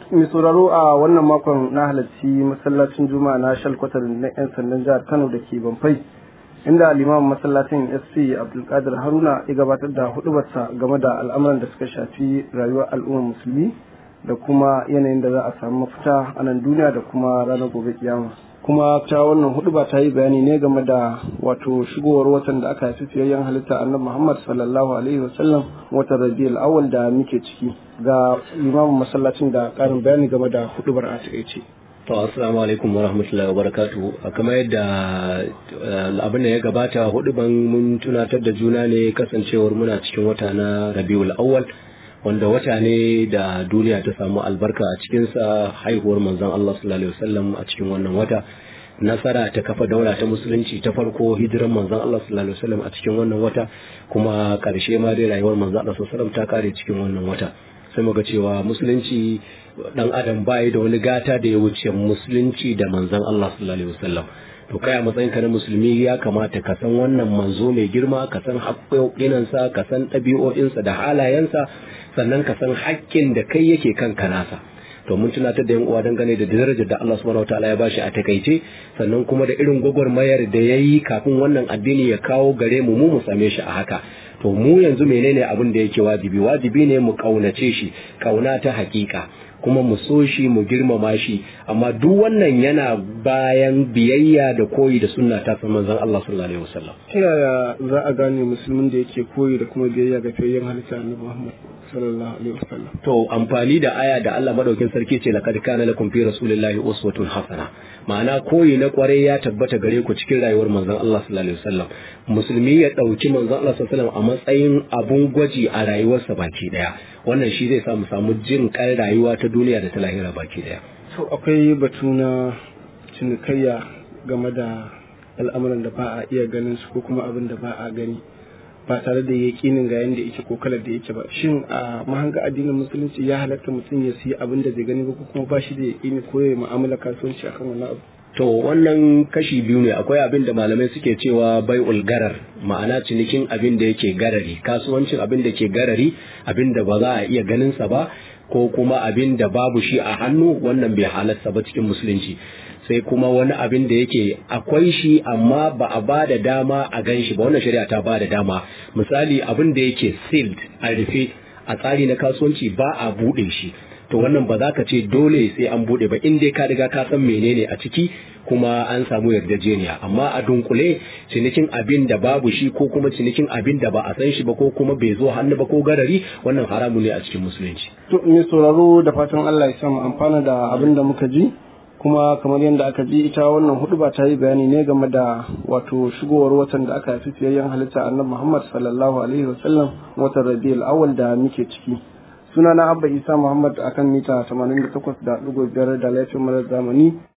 mai sauraro a wannan makon na halarci masallacin juma'a na shalkwatar na 'yan sandan jihar kano da ke banfai inda limamin masallacin sc abdulkadir haruna ya gabatar da hudubarsa game da al'amuran da suka shafi rayuwar al'ummar musulmi da kuma yanayin da za a samu mafita a nan duniya da kuma ranar gobe kiyama kuma ta wannan huduba ta yi bayani ne game da wato shigowar watan da aka haifi fiyayyen halitta annabi muhammad sallallahu alaihi wasallam watan rabiul awwal da muke ciki ga limamin masallacin da karin bayani game da hudubar a takaice To assalamu alaikum wa rahmatullahi wa barakatuhu kamar yadda abin da ya gabata hudu ban mun tunatar da juna ne kasancewar muna cikin wata na Rabiul Awwal wanda wata ne da duniya ta samu albarka a cikinsa haihuwar manzon Allah sallallahu alaihi wasallam a cikin wannan wata nasara ta kafa daula ta musulunci ta farko hijiran manzon Allah sallallahu alaihi wasallam a cikin wannan wata kuma karshe ma dai rayuwar manzon Allah sallallahu alaihi wasallam ta kare cikin wannan wata sai muga cewa musulunci dan adam bai da wani gata da ya wuce musulunci da manzon Allah sallallahu alaihi wasallam to kai a matsayin ka na musulmi ya kamata ka san wannan manzo mai girma ka san haƙƙoƙinansa ka san ɗabi'o'insa da halayensa sannan ka san haƙƙin da kai yake kanka nasa to mun tunatar da yan uwa dangane da darajar da Allah subhanahu wataala ya bashi a takaice sannan kuma da irin gwagwarmayar da ya yi kafin wannan addini ya kawo gare mu mu mu same shi a haka to mu yanzu menene abin da yake wajibi wajibi ne mu kaunace shi kauna ta hakika kuma mu so shi mu girmama shi amma duk wannan yana bayan biyayya da koyi da sunna ta san manzon Allah sallallahu alaihi wasallam ta yaya za a gane musulmin da yake koyi da kuma biyayya ga fiyayyen halitta annabi Muhammad sallallahu alaihi wasallam to amfani da aya da Allah madaukin sarki ce laqad kana lakum fi rasulillahi uswatun hasana ma'ana koyi na kwarai ya tabbata gare ku cikin rayuwar manzon Allah sallallahu alaihi wasallam musulmi ya dauki manzon Allah sallallahu alaihi wasallam a matsayin abun gwaji a rayuwarsa baki daya wannan shi zai sa mu samu jin kan rayuwa ta duniya da ta lahira baki daya to akwai batu na cinikayya game da al'amuran da ba a iya ganin su ko kuma abin da ba a gani ba tare da yaƙinin ga yanda yake ko kalar da yake ba shin a mahanga addinin musulunci ya halatta mutum ya siya abin da bai gani ba ko kuma ba shi da yaƙini ko ya mu'amala kasuwanci akan wannan abu to wannan kashi biyu ne akwai abin da malamai suke cewa bai ulgarar ma'ana cinikin abin da yake garari kasuwancin abin da ke garari abin da ba za a iya ganin sa ba ko kuma abin da babu shi a hannu wannan bai halatta ba cikin musulunci sai kuma wani abin da yake akwai shi amma ba a ba da dama a gan shi ba wannan shari'a ta ba da dama misali abin da yake sealed a rufe a tsari na kasuwanci ba a buɗe shi to wannan ba za ka ce dole sai an buɗe ba in dai ka riga ka san menene a ciki kuma an samu yarjejeniya amma a dunkule cinikin abin da babu shi ko kuma cinikin abin da ba a san shi ba ko kuma bai zo hannu ba ko garari wannan haramu ne a cikin musulunci to mai sauraro da fatan Allah ya samu amfana da abin da muka ji kuma kamar yadda aka ji ita wannan hudu ba ta yi bayani ne game da wato shigowar watan da aka haifi fiyayyen halitta annabi Muhammad sallallahu alaihi wasallam watan Rabiul Awwal da muke ciki sunana Abba Isa Muhammad akan mita 88.5 da laifin marar zamani